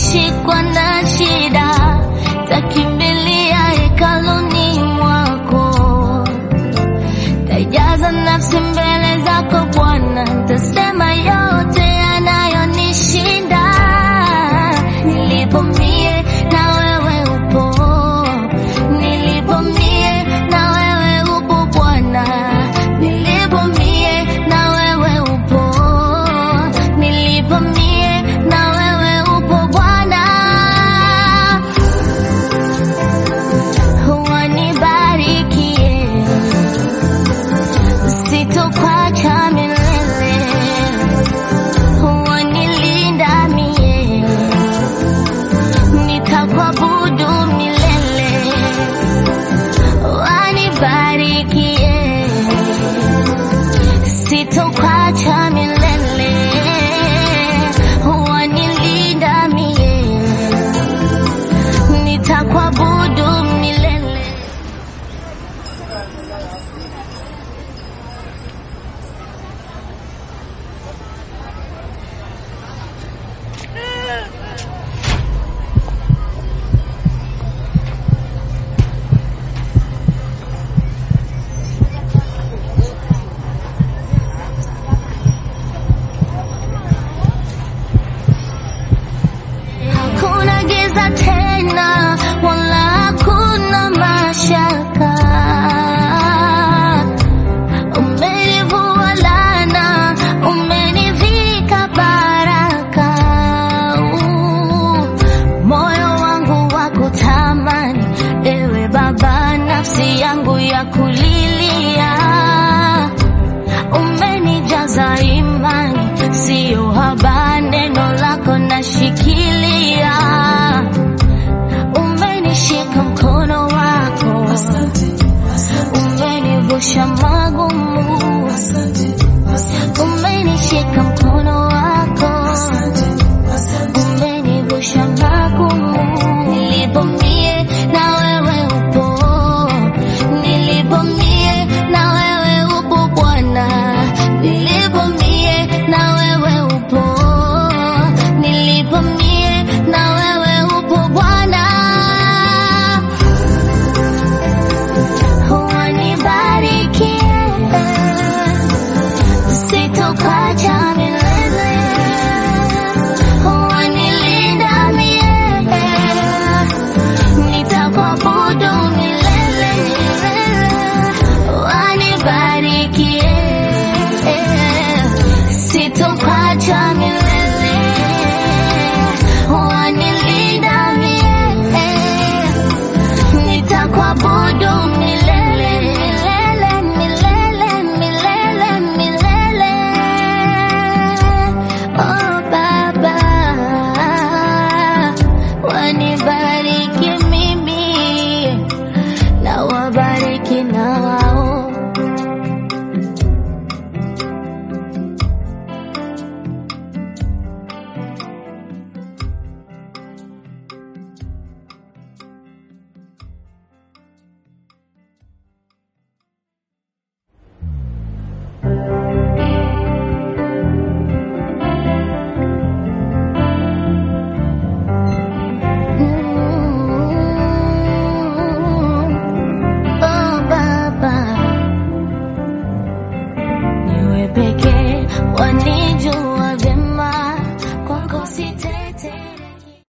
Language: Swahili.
nikishikwa na shida takimbilia hekaluni mwako, tajaza nafsi mbele zako Bwana, tasema yote yanayonishinda. Nilipo mie na wewe upo, nilipo mie na wewe upo Bwana, nilipo mie na wewe upo, nilipo mie na wewe upo Bwana. Wanibarikie, sitokuacha milele, wanilinda mie, nitakuabudu milele, wanibarikie, sitokuacha milele, wanilinda mie, nitakuabudu milele. Hakuna giza tena